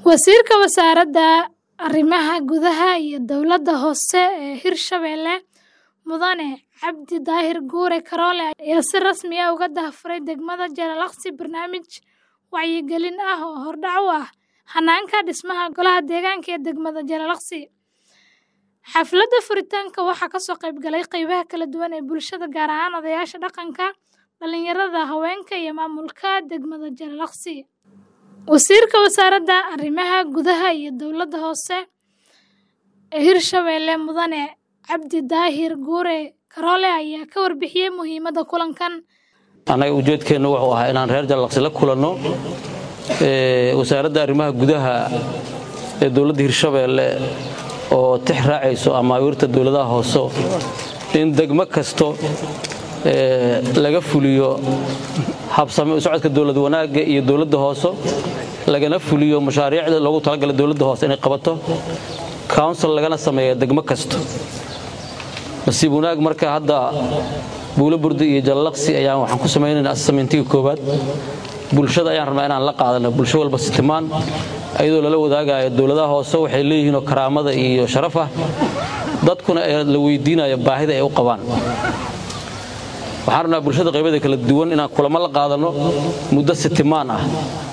Wasiirka Wasaaradda Arrimaha Gudaha iyo Dowladda Hoose ee Hirshabelle Mudane Cabdi Daahir Guure Karoole ayaa si rasmi ah uga daahfuray degmada Jalalaqsi barnaamij wacyigelin ah oo hordhac u ah hanaanka dhismaha Golaha Deegaanka ee degmada Jalalaqsi. Xafladda furitaanka waxaa ka soo qayb galay qaybaha kala duwan ee bulshada, gaar ahaan odayaasha dhaqanka, dhalinyarada, haweenka, iyo maamulka degmada Jalalaqsi. Wasiirka Wasaaradda Arrimaha Gudaha iyo Dowladda Hoose ee Hirshabelle Mudane Cabdi Daahir Guure Karoole ayaa ka warbixiyay muhiimadda kulankan. annaga ujeedkeennu wuxuu ahaa inaan reer jalalaqsi la kulanno wasaaradda arrimaha gudaha ee dowladda hirshabeelle oo tix raacayso amaawiirta dowladaha hoose in degmo kasto laga fuliyo habsame u socodka dowlad wanaagga iyo dowladda hoose lagana fuliyo mashaariicda loogu talagalay dowladda hoose inay qabato council lagana sameeya degmo kasto nasiib wanaag marka hadda buulo burdi iyo jalalaqsi ayaan waxaan ku samaynaynaa assameyntiga koowaad bulshada ayaan rabnaa inaan la qaadano bulsho walba sitimaan ayadoo lala wadaagayo dowladaha hoose waxay leeyihiinoo karaamada iyo sharaf ah dadkuna la weydiinayo baahida ay u qabaan waxaan rabnaa bulshada qaybada kala duwan inaan kulamo la qaadano muddo sitimaan ah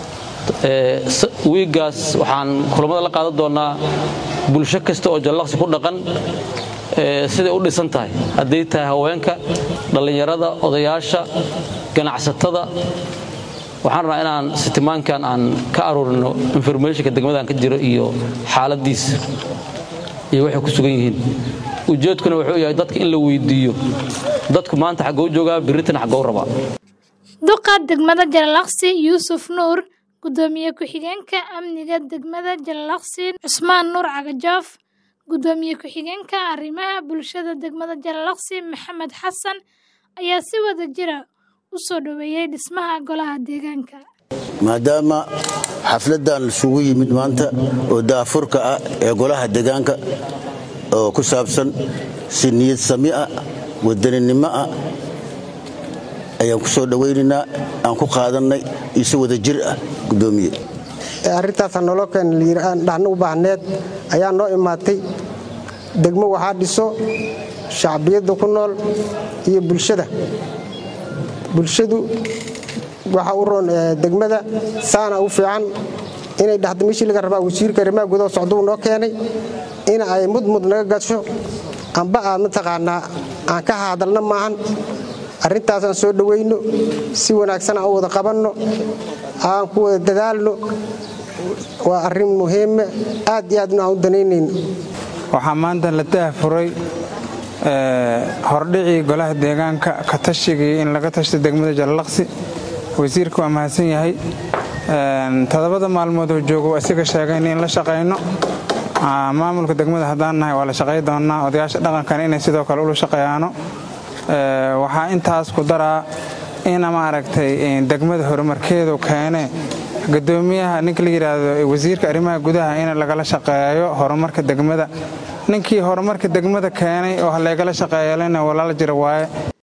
wiiggaas waxaan kulamada la qaadan doonnaa bulsho kasta oo jalalaqsi ku dhaqan siday u dhisan tahay hadday tahay haweenka dhallinyarada odayaasha ganacsatada waxaan rabnaa inaan sitimaankan aan ka aruurino informationka degmadan ka jiro iyo xaaladiisa iyo waxay ku sugan yihiin ujeedkuna wuxuu yahay dadka in la weydiiyo dadku maanta xaggou joogaa birritana xaggou rabaa duqa degmada jalalaqsi yuusuf nuur gudoomiye ku-xigeenka amniga degmada jalalaqsi cusmaan nuur cagajoof gudoomiye ku-xigeenka arrimaha bulshada degmada jalalaqsi maxamed xasan ayaa si wada jira u soo dhoweeyey dhismaha golaha deegaanka maadaama xafladdan isugu yimid maanta oo daafurka ah ee golaha deegaanka oo ku saabsan si niyad sami ah wadaninimo ah ayaan ku soo dhowaynaynaa aan ku qaadannay iyo si wada jir ah gudoomiye arrintaasa noloo keen dhahna u baahneed ayaa noo imaatay degmo waxaa dhiso shacbiyadda ku nool iyo bulshada bulshadu waxa u roon degmada saana u fiican inay dhahdo meeshii laga rabaa wasiirka arrimaha gudaha socduu noo keenay in ay mudmud naga gasho amba aad mataqaanaa aan ka hadalna maahan arrintaasaan soo dhowayno si wanaagsan aan u wada qabanno aan ku wada dadaalno waa arrin muhiime aad iyo aadna aan u danaynayno waxaa maanta la daahfuray hordhicii golaha deegaanka ka tashigii in laga tashto degmada jalalaqsi wasiirka waa mahadsan yahay todobada maalmoodoo joogo isaga sheegayna in la shaqayno maamulka degmada haddaan nahay waa la shaqay doonnaa odayaasha dhaqankana inay sidoo kale ula shaqeeyaano waxaa intaas ku daraa ina maaragtay degmada horumarkeedu keene gudoomiyaha ninka la yidhaahdo wasiirka arrimaha gudaha in lagala shaqeeyo horumarka degmada ninkii horumarka degmada keenay oo halaygala shaqeeyalena walaala jira waaye